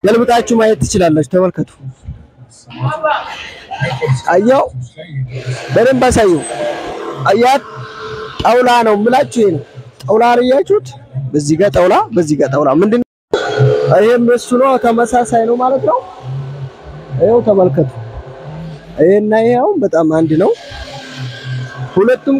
ገልብጣችሁ ማየት ትችላላችሁ። ተመልከቱ። አያው በደንብ አሳየው። አያት ጣውላ ነው የምላችሁ። ይሄ ነው ጣውላ ነው እያችሁት። በዚህ ጋር ጣውላ፣ በዚህ ጋር ጣውላ ምንድን ነው? ይሄም እሱ ነው። ተመሳሳይ ነው ማለት ነው። ይኸው ተመልከቱ። ይሄና ይሄ አሁን በጣም አንድ ነው። ሁለቱም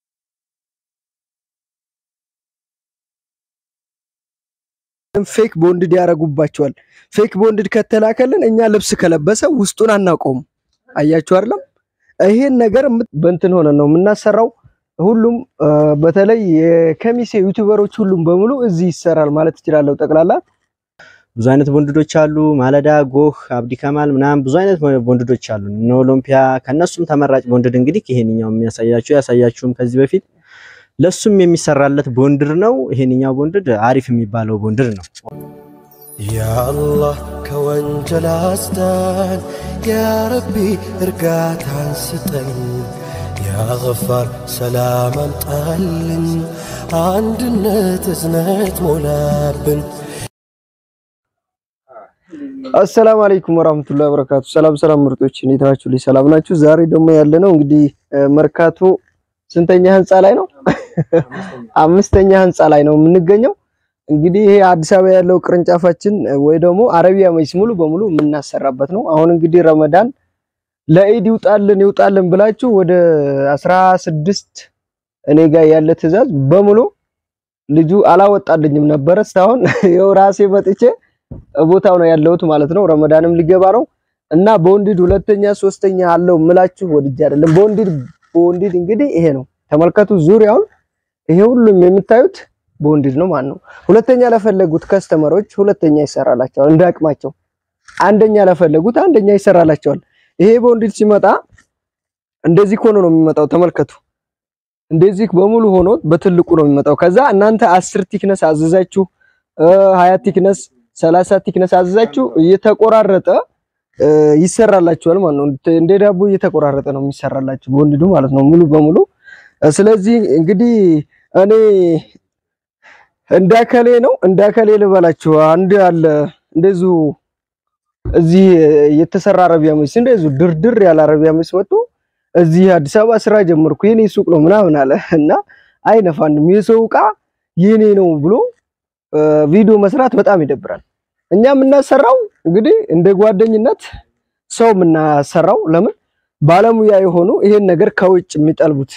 ፌክ ቦንድድ ያደርጉባቸዋል። ፌክ ቦንድድ ከተላከልን እኛ ልብስ ከለበሰ ውስጡን አናውቀውም። አያችሁ አይደለም? ይሄን ነገር በእንትን ሆነ ነው የምናሰራው። ሁሉም በተለይ የከሚሴ ዩቲዩበሮች ሁሉም በሙሉ እዚህ ይሰራል ማለት እችላለሁ። ጠቅላላ ብዙ አይነት ቦንድዶች አሉ። ማለዳ፣ ጎህ፣ አብዲ ከማል ምናምን ብዙ አይነት ቦንድዶች አሉ። እነ ኦሎምፒያ ከነሱም ተመራጭ ቦንድድ እንግዲህ ይሄንኛው የሚያሳያችሁ ያሳያችሁም ከዚህ በፊት ለሱም የሚሰራለት ቦንድር ነው። ይሄንኛው ቦንድድ አሪፍ የሚባለው ቦንድር ነው። ያአላህ ከወንጀል አስዳን፣ ያረቢ እርጋታን ስጠን፣ ያገፋር ሰላም አምጣልን፣ አንድነት እዝነት ሞላብን። አሰላሙ አለይኩም ወራህመቱላሂ ወበረካቱ። ሰላም ሰላም ምርጦች እንዴት ናችሁ? ልጅ ሰላም ናችሁ? ዛሬ ደግሞ ያለ ነው እንግዲህ መርካቶ ስንተኛ ህንፃ ላይ ነው? አምስተኛ ህንፃ ላይ ነው የምንገኘው። እንግዲህ ይሄ አዲስ አበባ ያለው ቅርንጫፋችን ወይ ደግሞ አረቢያ መጅሊስ ሙሉ በሙሉ የምናሰራበት ነው። አሁን እንግዲህ ረመዳን ለኢድ ይውጣልን ይውጣልን ብላችሁ ወደ አስራ ስድስት እኔ ጋር ያለ ትዕዛዝ በሙሉ ልጁ አላወጣልኝም ነበረ እስካሁን ይኸው ራሴ መጥቼ ቦታው ነው ያለሁት ማለት ነው። ረመዳንም ሊገባ ነው እና ቦንዲድ ሁለተኛ ሶስተኛ አለው ምላችሁ ወድጄ አይደለም። ቦንዲድ ቦንዲድ እንግዲህ ይሄ ነው ተመልከቱ። ዙሪያውን ይሄ ሁሉም የምታዩት ቦንዲድ ነው ማለት ነው። ሁለተኛ ለፈለጉት ከስተመሮች ሁለተኛ ይሰራላቸዋል እንደ አቅማቸው። አንደኛ ለፈለጉት አንደኛ ይሰራላቸዋል። ይሄ ቦንዲድ ሲመጣ እንደዚህ ሆኖ ነው የሚመጣው። ተመልከቱ። እንደዚህ በሙሉ ሆኖ በትልቁ ነው የሚመጣው። ከዛ እናንተ አስር ቲክነስ አዘዛችሁ ሀያ ቲክነስ ሰላሳ ቲክነስ አዘዛችሁ እየተቆራረጠ ይሰራላችኋል ማለት ነው። እንደ ዳቦ እየተቆራረጠ ነው የሚሰራላችሁ ቦንዲዱ ማለት ነው ሙሉ በሙሉ። ስለዚህ እንግዲህ እኔ እንዳከሌ ነው እንዳከሌ ልበላችሁ። አንድ አለ እንደዚሁ እዚህ የተሰራ አረቢያ መጅሊስ እንደዚሁ ድርድር ያለ አረቢያ መጅሊስ መጥቶ እዚህ አዲስ አበባ ስራ ጀመርኩ የኔ ሱቅ ነው ምናምን አለ እና አይነፋንም የሰው ዕቃ የኔ ነው ብሎ ቪዲዮ መስራት በጣም ይደብራል። እኛ የምናሰራው እንግዲህ እንደ ጓደኝነት ሰው የምናሰራው ለምን ባለሙያ የሆኑ ይሄን ነገር ከውጭ የሚጠልቡት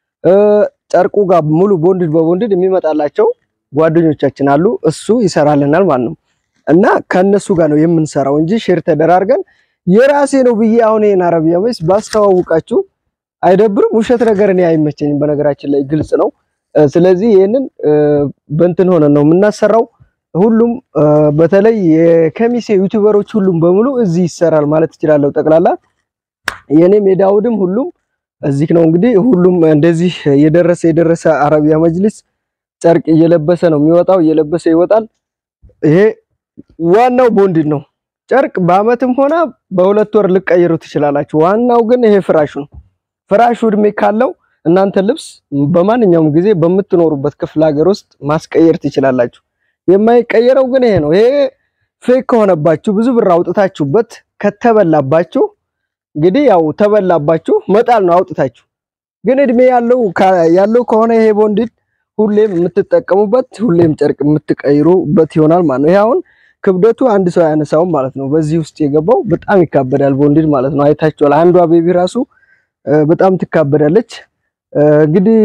ጨርቁ ጋር ሙሉ ቦንድድ በቦንድድ የሚመጣላቸው ጓደኞቻችን አሉ። እሱ ይሰራልናል ማለት ነው እና ከነሱ ጋር ነው የምንሰራው እንጂ ሼር ተደራርገን የራሴ ነው ብዬ አሁን ይሄን አረቢያ መጅሊስ ባስተዋውቃችሁ አይደብርም? ውሸት ነገር እኔ አይመቸኝም። በነገራችን ላይ ግልጽ ነው። ስለዚህ ይሄንን በእንትን ሆነ ነው የምናሰራው። ሁሉም በተለይ የከሚሴ ዩቲዩበሮች ሁሉም በሙሉ እዚህ ይሰራል ማለት እችላለሁ። ጠቅላላ የኔም የዳውድም ሁሉም እዚህ ነው። እንግዲህ ሁሉም እንደዚህ የደረሰ የደረሰ አረቢያ መጅሊስ ጨርቅ እየለበሰ ነው የሚወጣው፣ እየለበሰ ይወጣል። ይሄ ዋናው ቦንዲድ ነው። ጨርቅ በአመትም ሆነ በሁለት ወር ልቀይሩ ትችላላችሁ። ዋናው ግን ይሄ ፍራሹ ነው። ፍራሹ እድሜ ካለው እናንተ ልብስ በማንኛውም ጊዜ በምትኖሩበት ክፍለ ሀገር ውስጥ ማስቀየር ትችላላችሁ። የማይቀየረው ግን ይሄ ነው። ይሄ ፌክ ከሆነባችሁ ብዙ ብር አውጥታችሁበት ከተበላባችሁ እንግዲህ ያው ተበላባችሁ መጣል ነው አውጥታችሁ። ግን እድሜ ያለው ያለው ከሆነ ይሄ ቦንዲድ ሁሌም የምትጠቀሙበት ሁሌም ጨርቅ የምትቀይሩበት ይሆናል ማለት ነው። ይሄ አሁን ክብደቱ አንድ ሰው ያነሳውም ማለት ነው። በዚህ ውስጥ የገባው በጣም ይካበዳል ቦንዲድ ማለት ነው። አይታችኋል። አንዷ ቤቢ ራሱ በጣም ትካበዳለች። እንግዲህ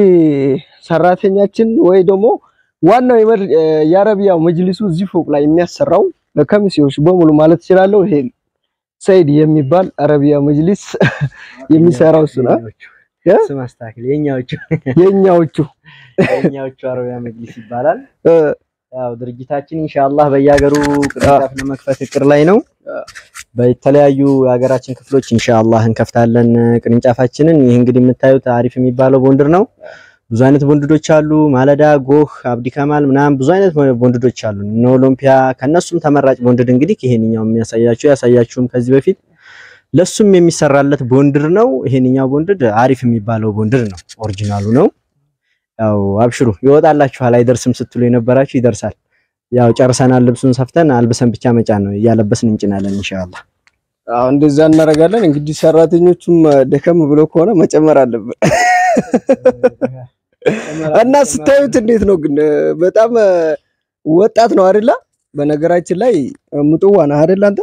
ሰራተኛችን ወይ ደግሞ ዋናው የአረቢያው መጅሊሱ እዚህ ፎቅ ላይ የሚያሰራው ለከሚሴዎች በሙሉ ማለት እችላለሁ። ይሄ ሰይድ የሚባል አረቢያ መጅሊስ የሚሰራው እሱ ነው። ስም አስተካክል። የኛዎቹ የኛዎቹ የኛዎቹ አረቢያ መጅሊስ ይባላል። ያው ድርጅታችን ኢንሻአላህ በየሀገሩ ቅርንጫፍ ለመክፈት እቅድ ላይ ነው። በተለያዩ የሀገራችን ክፍሎች ኢንሻአላህ እንከፍታለን ቅርንጫፋችንን። ይህ እንግዲህ የምታዩት አሪፍ የሚባለው ቦንድር ነው። ብዙ አይነት ቦንድዶች አሉ። ማለዳ፣ ጎህ፣ አብዲ ከማል ምናምን ብዙ አይነት ቦንድዶች አሉ። እነ ኦሎምፒያ ከነሱም ተመራጭ ቦንድድ እንግዲህ ይሄንኛው የሚያሳያችሁ ያሳያችሁም ከዚህ በፊት ለሱም የሚሰራለት ቦንድር ነው። ይሄንኛው ቦንድድ አሪፍ የሚባለው ቦንድር ነው። ኦሪጂናሉ ነው። ያው አብሽሩ ይወጣላችኋል። አይደርስም ስትሉ የነበራችሁ ይደርሳል። ያው ጨርሰናል። ልብሱን ሰፍተን አልብሰን ብቻ መጫን ነው። እያለበስን እንጭናለን ኢንሻአላህ። አዎ እንደዛ እናደርጋለን። እንግዲህ ሰራተኞቹም ደከም ብሎ ከሆነ መጨመር አለብን እና ስታዩት እንዴት ነው ግን በጣም ወጣት ነው አይደለ? በነገራችን ላይ ሙጥዋ ነው አይደል? አንተ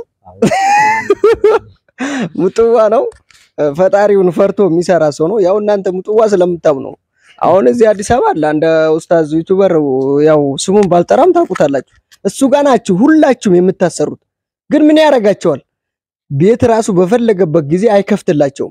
ሙጥዋ ነው። ፈጣሪውን ፈርቶ የሚሰራ ሰው ነው። ያው እናንተ ሙጥዋ ስለምታም ነው። አሁን እዚህ አዲስ አበባ አለ አንድ ኡስታዝ ዩቲዩበር፣ ያው ስሙን ባልጠራም ታውቁታላችሁ። እሱ ጋር ናችሁ ሁላችሁም የምታሰሩት። ግን ምን ያደርጋቸዋል? ቤት ራሱ በፈለገበት ጊዜ አይከፍትላቸውም።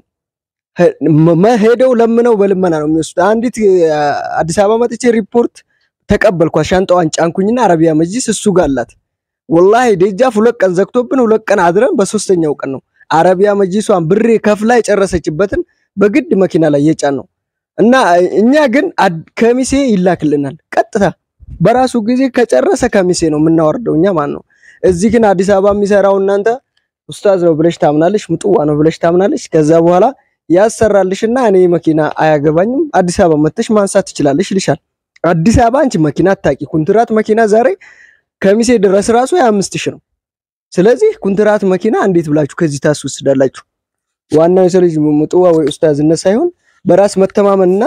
ሄደው ለምነው በልመና ነው የሚወስዱት። አንዲት አዲስ አበባ መጥቼ ሪፖርት ተቀበልኳት። ሻንጣዋን ጫንኩኝና አረቢያ መጅሊስ እሱ ጋር አላት። ወላሂ ደጃፍ ሁለት ቀን ዘግቶብን ሁለት ቀን አድረን በሶስተኛው ቀን ነው አረቢያ መጅሊሷን ብሬ ከፍላ የጨረሰችበትን በግድ መኪና ላይ የጫን ነው እና እኛ ግን ከሚሴ ይላክልናል ቀጥታ በራሱ ጊዜ ከጨረሰ ከሚሴ ነው የምናወርደው እኛ ማን ነው። እዚህ ግን አዲስ አበባ የሚሰራው እናንተ ኡስታዝ ነው ብለሽ ታምናለሽ፣ ምጥዋ ነው ብለሽ ታምናለሽ። ከዛ በኋላ ያሰራልሽና እኔ መኪና አያገባኝም አዲስ አበባ መተሽ ማንሳት ትችላለሽ ይልሻል። አዲስ አበባ አንቺ መኪና አታቂ። ኩንትራት መኪና ዛሬ ከሚሴ ድረስ ራሱ የአምስት ሺህ ነው። ስለዚህ ኩንትራት መኪና እንዴት ብላችሁ ከዚህ ታስወስዳላችሁ? ዋናው የሰው ልጅ ምጥዋ ወይ ኡስታዝነት ሳይሆን በራስ መተማመንና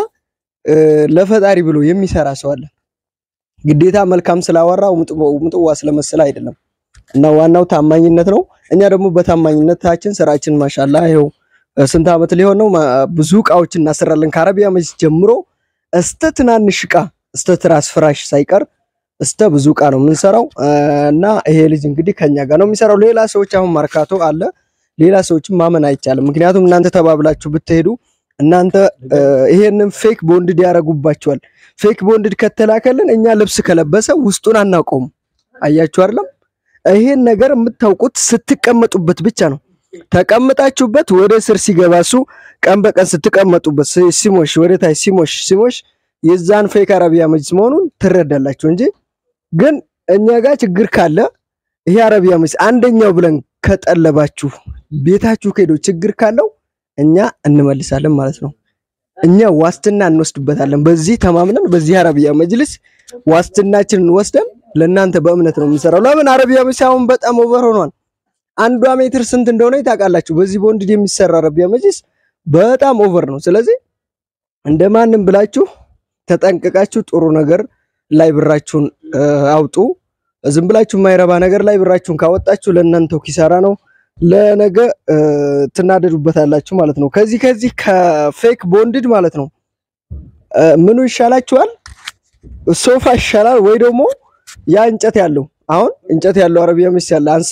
ለፈጣሪ ብሎ የሚሰራ ሰው አለ። ግዴታ መልካም ስላወራው ምጥዋ ስለመሰለ አይደለም። እና ዋናው ታማኝነት ነው። እኛ ደግሞ በታማኝነታችን ስራችን ማሻላ ይኸው ስንት ዓመት ሊሆን ነው። ብዙ እቃዎችን እናሰራለን ከአረቢያ መጅሊስ ጀምሮ እስተ ትናንሽ እቃ እስተ ትራስ ፍራሽ ሳይቀር እስተ ብዙ እቃ ነው የምንሰራው። እና ይሄ ልጅ እንግዲህ ከኛ ጋር ነው የሚሰራው። ሌላ ሰዎች አሁን ማርካቶ አለ። ሌላ ሰዎችን ማመን አይቻልም። ምክንያቱም እናንተ ተባብላችሁ ብትሄዱ እናንተ ይሄንን ፌክ ቦንድድ ያደርጉባቸዋል። ፌክ ቦንድድ ከተላከልን እኛ ልብስ ከለበሰ ውስጡን አናውቀውም። አያችሁ አይደለም? ይሄን ነገር የምታውቁት ስትቀመጡበት ብቻ ነው። ተቀምጣችሁበት ወደ ስር ሲገባ እሱ ቀን በቀን ስትቀመጡበት ሲሞሽ ወደ ታች ሲሞሽ ሲሞሽ የዛን ፌክ አረቢያ መጅሊስ መሆኑን ትረዳላችሁ እንጂ ግን እኛ ጋር ችግር ካለ ይሄ አረቢያ መጅሊስ አንደኛው ብለን ከጠለባችሁ ቤታችሁ ከሄዶ ችግር ካለው እኛ እንመልሳለን ማለት ነው። እኛ ዋስትና እንወስድበታለን። በዚህ ተማምነን በዚህ አረቢያ መጅሊስ ዋስትናችንን ወስደን ለእናንተ በእምነት ነው የምንሰራው። ለምን አረቢያ መጅሊስ አሁን በጣም ኦቨር ሆኗል። አንዷ ሜትር ስንት እንደሆነ ታውቃላችሁ። በዚህ ቦንድድ የሚሰራ አረቢያ መጅሊስ በጣም ኦቨር ነው። ስለዚህ እንደማንም ብላችሁ ተጠንቅቃችሁ ጥሩ ነገር ላይ ብራችሁን አውጡ። ዝም ብላችሁ የማይረባ ነገር ላይ ብራችሁን ካወጣችሁ ለእናንተው ኪሳራ ነው። ለነገ ትናደዱበታላችሁ ማለት ነው። ከዚህ ከዚህ ከፌክ ቦንድድ ማለት ነው ምኑ ይሻላችኋል? ሶፋ ይሻላል ወይ ደግሞ ያ እንጨት ያለው አሁን እንጨት ያለው አረቢያ መጅሊስ ያለ አንሰ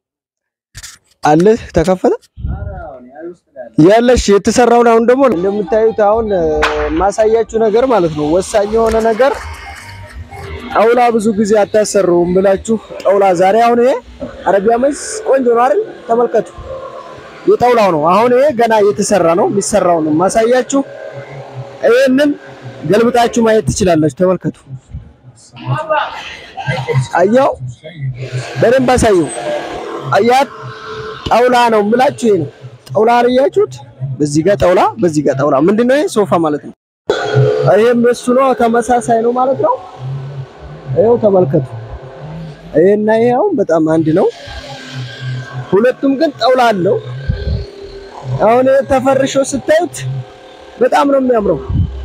አለ ተከፈተ ያለሽ የተሰራውን አሁን ደግሞ እንደምታዩት አሁን ማሳያችሁ ነገር ማለት ነው ወሳኝ የሆነ ነገር ጣውላ ብዙ ጊዜ አታሰሩም ብላችሁ ጣውላ ዛሬ አሁን ይሄ አረቢያ መጅሊስ ቆንጆ ነው አይደል? ተመልከቱ። የጣውላው ነው አሁን ይሄ ገና እየተሰራ ነው የሚሰራው ነው ማሳያችሁ። ይሄንን ገልብጣችሁ ማየት ትችላላችሁ። ተመልከቱ። አያው በደንብ አሳየው። አያት ጣውላ ነው የምላችሁ ይሄ ነው ጣውላ አያችሁት? በዚህ ጋር ጣውላ፣ በዚህ ጋር ጣውላ። ምንድነው ይሄ? ሶፋ ማለት ነው። ይሄም እሱ ነው፣ ተመሳሳይ ነው ማለት ነው። ይኸው ተመልከቱ። ይሄና ይሄ አሁን በጣም አንድ ነው። ሁለቱም ግን ጣውላ አለው። አሁን ይሄ ተፈርሾ ስታዩት በጣም ነው የሚያምረው።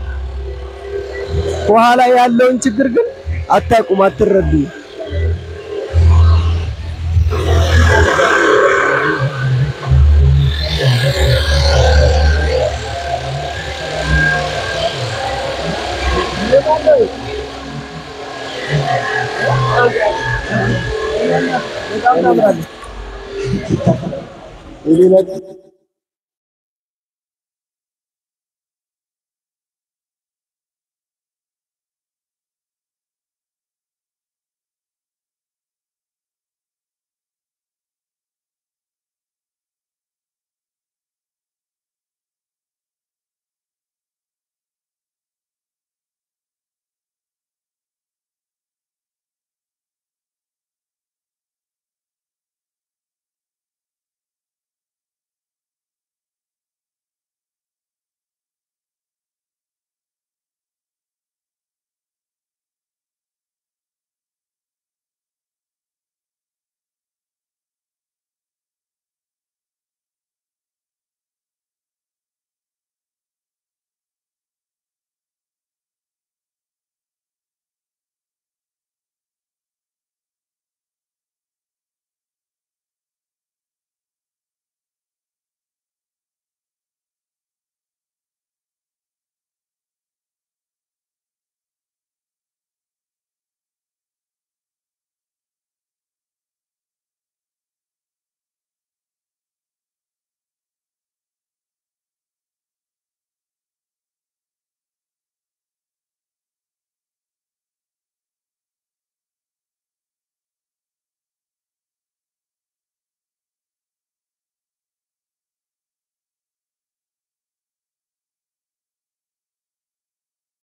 ከኋላ ያለውን ችግር ግን አታውቁም፣ አትረዱም። በጣም ታምራለች።